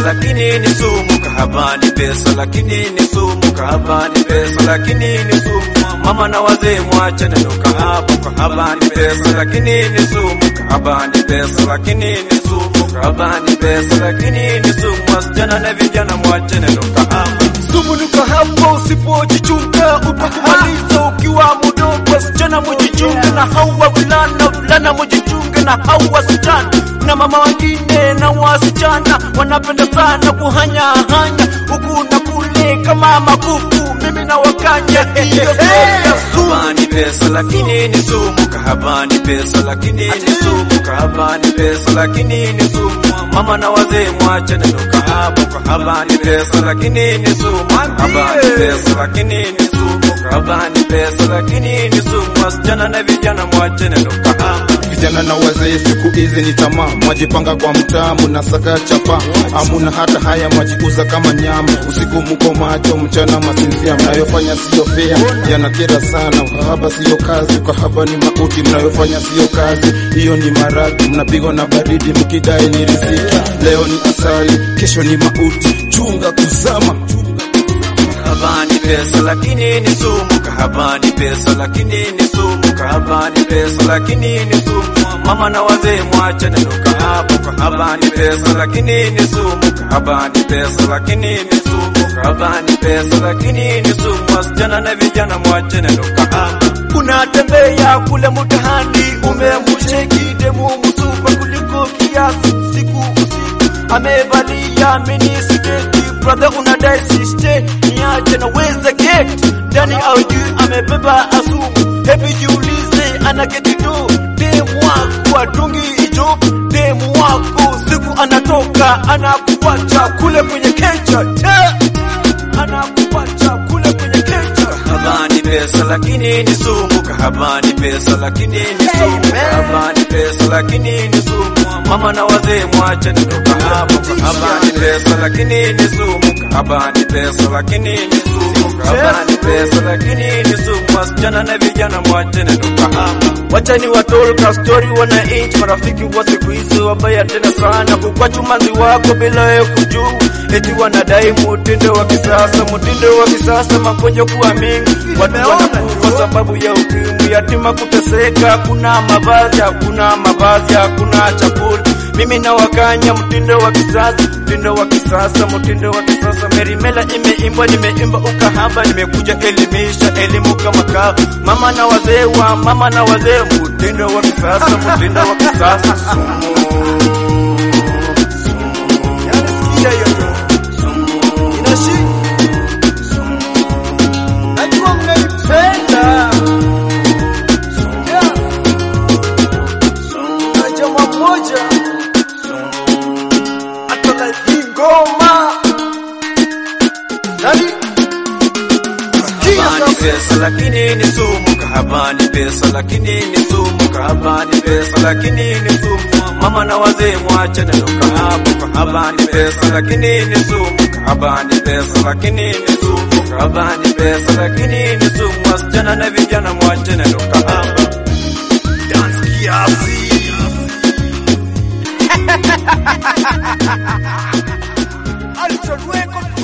lakini ni sumu. Kahaba ni pesa, lakini ni sumu. Kahaba ni pesa, lakini ni sumu. Mama na wazee mwache neno kahaba. Kahaba ni pesa, lakini ni sumu. Kahaba ni pesa, lakini ni sumu. Kahaba ni pesa, lakini ni sumu. Wasichana na vijana mwache neno kahaba. Sumu ni kahaba, usipojichunga utakumaliza ukiwa mdogo. Wasichana mujichunge na hao wavulana, vulana mujichunge na hao wasichana. Na mama wengine na wasichana wanapenda sana kuhanya hanya huku na kule kama makuku. Mimi na wakanya hiyo stori ya sumu. Kahaba ni pesa lakini ni sumu. Kahaba ni pesa lakini ni sumu. Kahaba ni pesa lakini ni sumu. Mama na wazee mwache neno kahaba. Kahaba ni pesa lakini ni sumu. Kahaba ni pesa lakini ni sumu. Kahaba ni pesa lakini ni sumu. Wasichana na vijana mwache neno kahaba. Vijana na wazee siku hizi ni tamaa, mwajipanga kwa mtaa, munasaka chapa, amuna hata haya, mwajiuza kama nyama. Usiku muko macho, mchana masinzia, mnayofanya siyo fea, yanakera sana. Ukahaba siyo kazi, ukahaba ni mauti, mnayofanya siyo kazi, hiyo ni maradhi. Mnapigwa na baridi mkidai ni riziki, leo ni asali, kesho ni mauti. Chunga kuzama, Kahaba ni pesa lakini ni sumu. Kahaba ni pesa lakini ni sumu. Kahaba ni pesa lakini ni sumu. Mama na wazee mwache neno kahaba. Kahaba ni pesa lakini ni sumu. Kahaba ni pesa lakini ni sumu. Kahaba ni pesa lakini ni sumu. Wasichana na vijana mwache neno kahaba. unatembea kule mtaani, umemcheki demu msupa kuliko kiasi, siku usiku amevalia mini sketi, brother unadai siste, niache na weza geti ndani au juu, amebeba asumu. Hebu jiulize, anaketi tu demu wako atungi hicho, demu wako siku anatoka anakuacha kule kwenye kecha, te anakuacha kule kwenye kecha. Kahaba ni pesa lakini ni sumu. Kahaba ni pesa lakini ni sumu. Kahaba ni pesa lakini ni sumu. Mama na wazee mwache neno kahaba. Kahaba ni pesa lakini ni sumu. Kahaba ni pesa lakini ni sumu. Kahaba ni pesa lakini ni sumu. Wasichana na vijana mwache neno kahaba. Wachani watolka story wananchi, marafiki wa siku hizi wabaya tena sana, kukwachu manzi wako bila wewe kujua, eti wanadai mutindo wa kisasa, mutindo wa kisasa, magonjwa kuwa mingi, watu wanakufa sababu ya ukimwi, yatima kuteseka, hakuna mavazi, hakuna mavazi, hakuna chakula. Mimi na wakanya mtindo wa kisasa, mtindo wa kisasa, mtindo wa kisasa. Merimela imeimbwa, nimeimba ukahaba, nimekuja elimisha elimu kama kawa. Mama na wazee wa mama na wazee, mtindo wa kisasa, mtindo wa kisasa. Sumu. Yani sikia hiyo tu. Inashi. Najua mnaipenda. Yeah. Na jamaa mmoja atoka hii ngoma. Nani? Sikia Kahaba ni sasa. pesa lakini ni sumu. Kahaba ni pesa lakini ni sumu. Kahaba ni pesa lakini ni sumu. Mama na wazee mwache neno kahaba. Kahaba ni pesa lakini ni sumu. Kahaba ni pesa lakini ni sumu. Kahaba ni pesa lakini ni sumu. Wasichana na vijana mwache neno kahaba. Dance kiasi. Alter Record